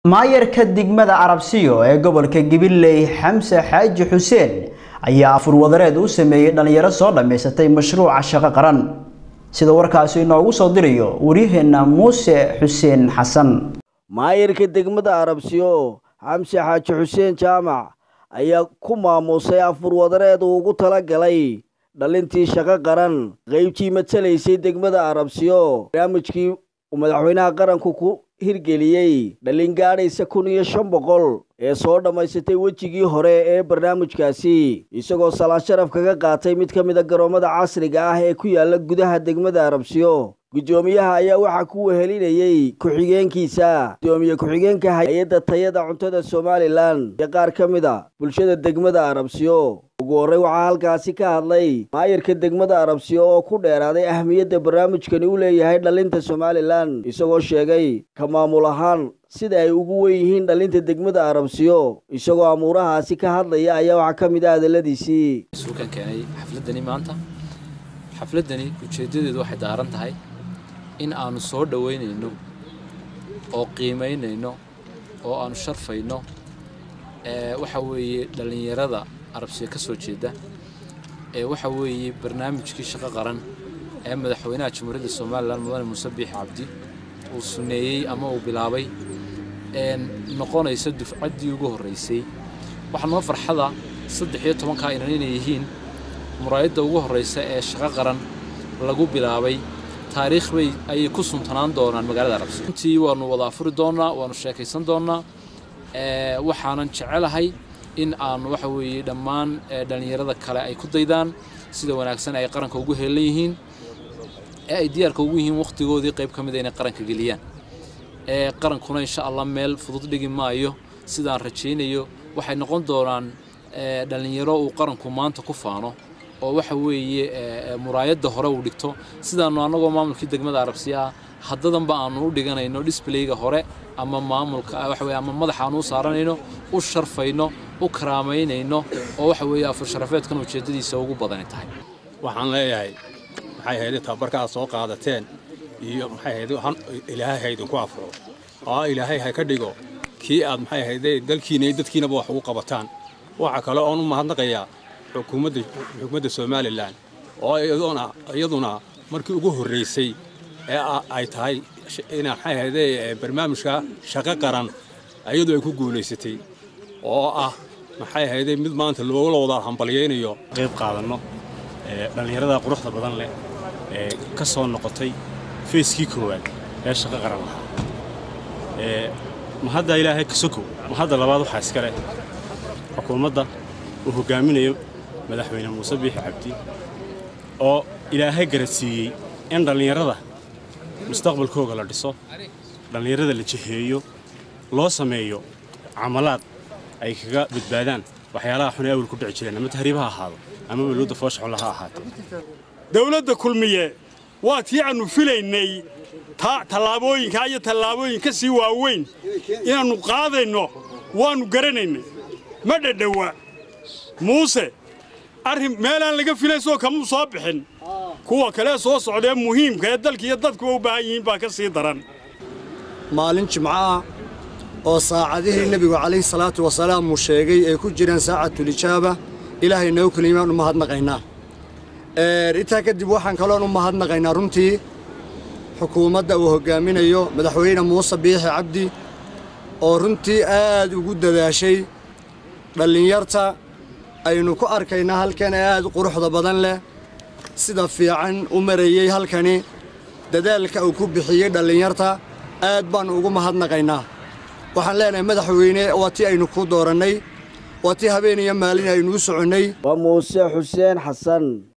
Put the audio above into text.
maayarka degmada arabsiyo ee gobolka gabiley xamse xaaji xuseen ayaa afur wadareed u sameeyey dhalinyaro soo dhammaysatay mashruuca shaqo qaran sida warkaasi inoogu soo dirayo waryaheena muuse xuseen xasan maayarka degmada arabsiyo xamse xaaji xuseen jaamac ayaa ku maamuusay afur wadareed uu ugu tala galay dhalintii shaqo qaran qeybtii matalaysay degmada arabsiyo barnaamijkii uu madaxweynaha qaranku ku hirgeliyey dhalin gaadhaysa kun iyo shan boqol ee soo dhammaysatay wejigii hore ee barnaamijkaasi isagoo salaan sharaf kaga qaatay mid ka mid a garoomada casriga ah ee ku yaala gudaha degmada arabsiyo guddoomiyaha ayaa waxaa ku wehelinayey ku-xigeenkiisa guddoomiye ku-xigeenka hay-adda tayada cuntada somalilan iyo qaar ka mid a bulshada degmada arabsiyo ugu horrey waxaa halkaasi ka hadlay maayarka degmada arabsiyo oo ku dheeraaday ahmiyadda barnaamijkani u leeyahay dhalinta somalilan isagoo sheegay ka maamul ahaan sida ay ugu wen yihiin dhalinta degmada arabsiyo isagoo amuurahaasi ka hadlaya ayaa waxaa ka mid ah hadalladiisii suukan keenay xafladani maanta xafladani ujeeddadeedu waxay daaran tahay in aanu soo dhoweynayno oo qiimaynayno oo aanu sharfayno waxa weeye dhallinyarada arabsiya ka soo jeeda ee waxa weeye barnaamijkii shaqo qaran ee madaxweynaha jamhuuriyadda somalilan mudane muuse biix cabdi uu suneeyey ama uu bilaabay noqonaysa dufcaddii ugu horraysay waxaa noo farxada saddex iyo tobankaa inan inay yihiin muraayadda ugu horraysa ee shaqo qaran lagu bilaabay taariikh bay ayay ku suntanaan doonaan magaalada arabsi runtii waanu wada afuri doonnaa waanu sheekaysan doonnaa waxaanan jecelahay in aanu waxa weeye dhammaan dhallinyarada kale ay ku daydaan sida wanaagsan ay qaranka ugu heelan yihiin ee ay diyaarka ugu yihiin wakhtigoodii qayb ka mida inay qaranka geliyaan qarankuna insha allah meel fudud dhigi maayo sidaan rajaynayo waxay noqon doonaan dhallinyaro uu qaranku maanta ku faano oo waxa weeye muraayadda hore uu dhigto sidaanu annagoo maamulkii degmada arabsiya ah haddadanba aanu u dhiganayno disblayga hore ama maamulka waxa weye ama madaxa aanu u saaranayno u sharfayno u karaamaynayno oo waxa weeye afur sharafeedkan ujeeddadiisa ugu badani tahay waxaan leeyahay maxay ahayd tababarka aad soo qaadateen iyo maxay ahayd ilaahay ha idinku afuro oo ilaahay ha ka dhigo kii aad maxay ahayd dalkiina iyo dadkiinaba wax ugu qabataan waxa kale oon u mahadnaqayaa xukuumadda xukuumadda somalilan oo iyaduna iyaduna markii ugu horraysay ee ay tahay ina maxay ahayd barnaamijka shaqo qaran iyadu ay ku guulaysatay oo ah maxay ahayd mid maanta loogula wada hambalyaynayo qayb qaadanno dhallinyarada quruxda badan leh ee ka soo noqotay feeskii koowaad ee shaqo qaran lahaa ma hadda ilaahay ka sokow ma hadda labaad waxaa iska leh xukuumadda uu hoggaaminayo madaxweyne muuse biixi cabdi oo ilaahay garadsiiyey in dhallinyarada mustaqbalkooga la dhiso dhallinyarada la jiheeyo loo sameeyo camalaad ay kaga badbaadaan waxyaalaha xun ee awal ku dhici jireen ama tahriib ha ahaado ama welwadda foosha xunla ha ahaatee dawladda kulmiye waa tii aannu filaynay tallaabooyinkaa iyo tallaabooyin ka sii waaweyn inaannu qaadayno waannu garanaynay ma dhadhowa muuse arrin meelaan laga filaysoo kamuu soo bixin kuwa kale soo socdaee muhiimka ee dalka iyo dadkuba u baahan yihiin baa ka sii daran maalin jimco ah oo saacadihii nebigu calayhi salaatu wasalaam uu sheegay ay ku jiraan saacatulijaaba ilaahay noo keliyimaan u mahadnaqaynaa intaa kadib waxaan kaloon u mahadnaqaynaa runtii xukuumadda uu hoggaaminayo madaxweyne muuse biixi cabdi oo runtii aad ugu dadaashay dhallinyarta aynu ku arkaynaa halkan ee aad quruxda badan leh sida fiican u marayey halkani dadaalka uu ku bixiyey dhallinyarta aad baannu ugu mahadnaqaynaa waxaan leenahay madaxweyne waa tii aynu ku doorannay waa tii habeen iyo maalin aynu u soconnay waa muuse xuseen xasan